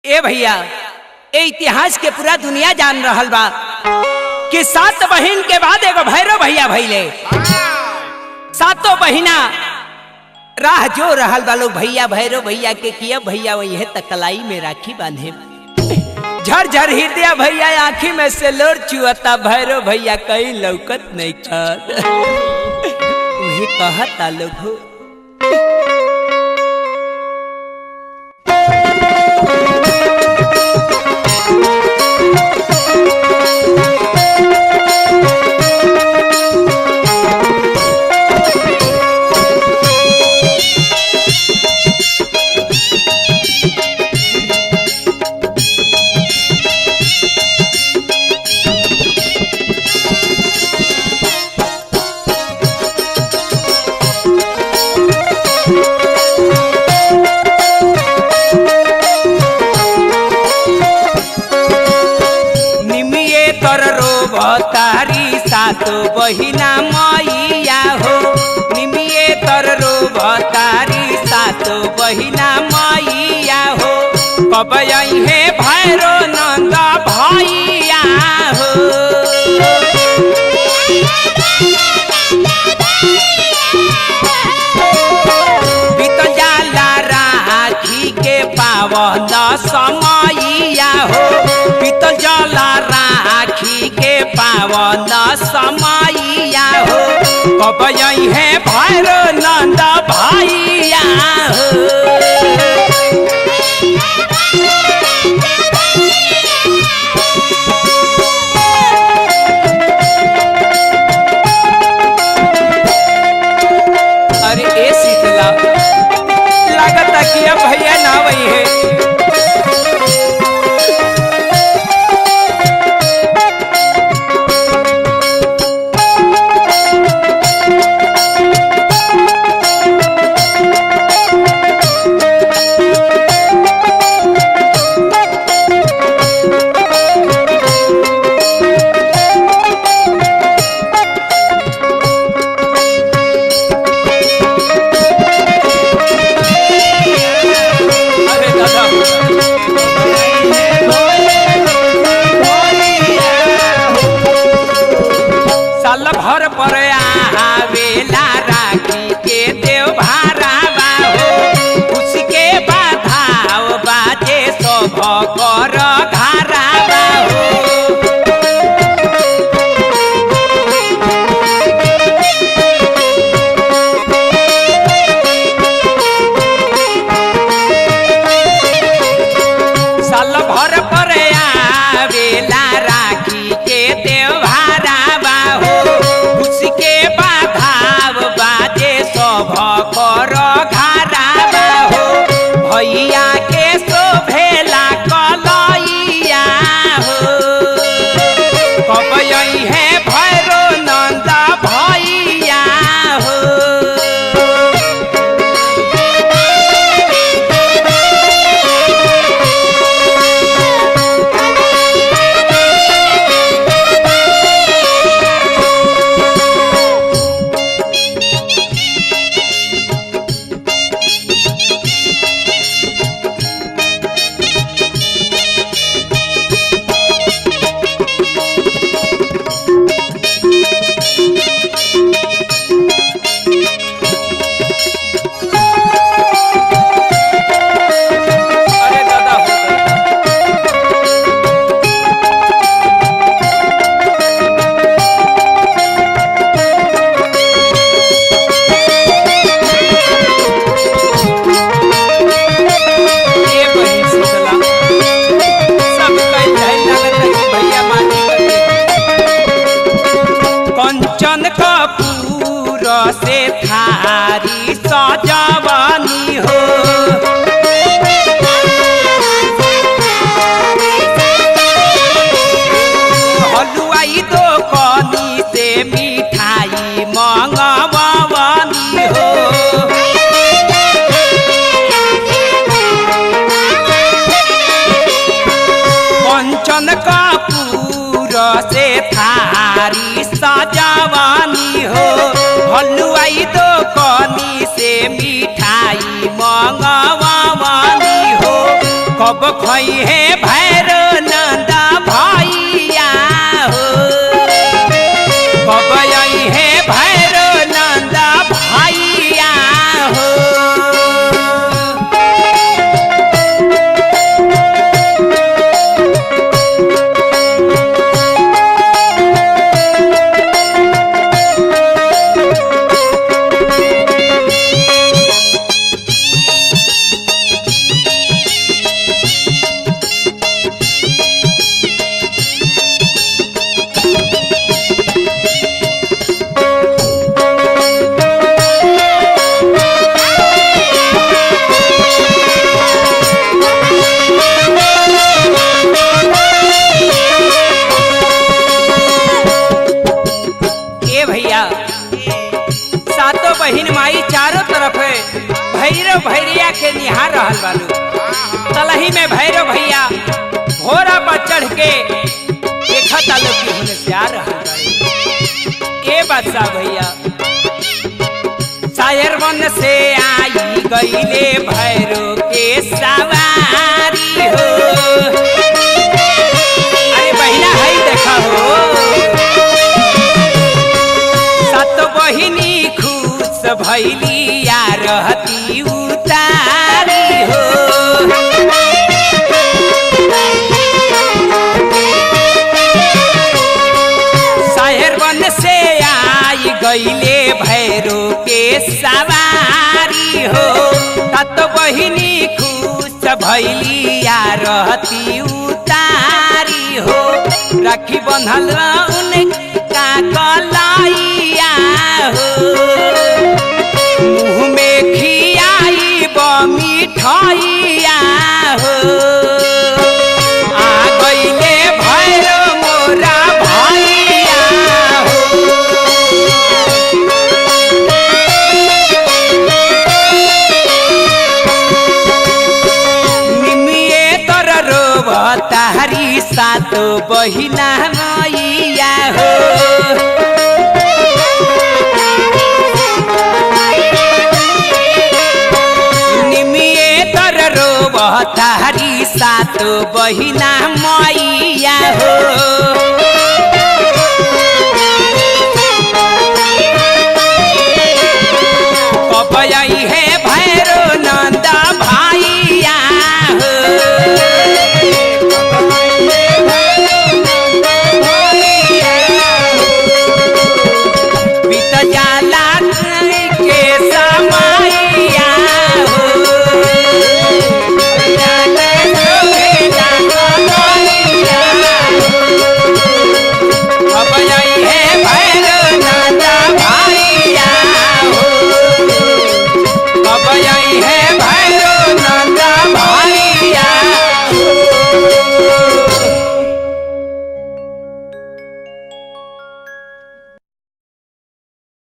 ए भैया ए इतिहास के पूरा दुनिया जान रहल बा कि सात बहिन के बाद एगो भैरव भैया भैले सातों बहिना राह जो रहल बा लोग भैया भैरव भैया के किया भैया वही तकलाई में राखी बांधे झर झर हृदय भैया आंखी में से लोर चुअता भैरव भैया कहीं लौकत नहीं कर वही कहता लोग हो निमिये कर रो भतारी सातो बहिना मैया हो निमिये कर रो भतारी सातो बहिना मैया हो कब हे भैरो नंद भैया हो बीत जाला राखी के पावन समैया हो बीत जाला राखी के पावन समैया हो कब है भैर नंद भैया हो अरे ए शीतला लागता कि अब भैया ना वही है अरे दादा साल भर पर आवेला राखी के देव भारावा हो उसके बाधाव बाजे सब कर घरावा हो साल भर पर आवेला राखी के त्योहारा हो उसके बाधाव बाजे सब कर घारा हो भैया के शोभेला कलैया हो कब है भैरो नंद भैया हो अरे दादा हो दादा। ये बहिन शीतला, सब कई जाए लागत है कि भैया माटी करके। कंचन कपूर से थारी सजवनी हो हलुआई दो कनी से मिठाई मंगवानी हो कंचन कपूर से थारी सजवानी हो हलुआई दो कनी से मिठाई मंगवानी हो कब खई है भैरो नंदा भैया हो कब आई है भैरो नंदा भैया हो ए भैया सातों बहिन माई चारों तरफ भैरव भैरिया के निहार रहल बालू तलही में भैरव भैया घोड़ा पर चढ़ के देखा तालो की होने से आ रहल बाड़ी ए बादशाह भैया शायर वन से आई गईले भैरो के सवारी हो अरे बहिना है देखा हो सत बहिनी खुश भैली या रहती उतारी हो शहर बन से आई गईले भैरो के सवारी हो तत बहिनी खुश भैली या रहती उतारी हो राखी बंधल उनका कलाइया हो मुँह में खियाई ब मिठाइया हो आ गईले भैरो मोरा भैया हो निमिए तर रोब तारी सातो बहिना मैया हो निमिए तर रोब तारी सातो बहिना मैया हो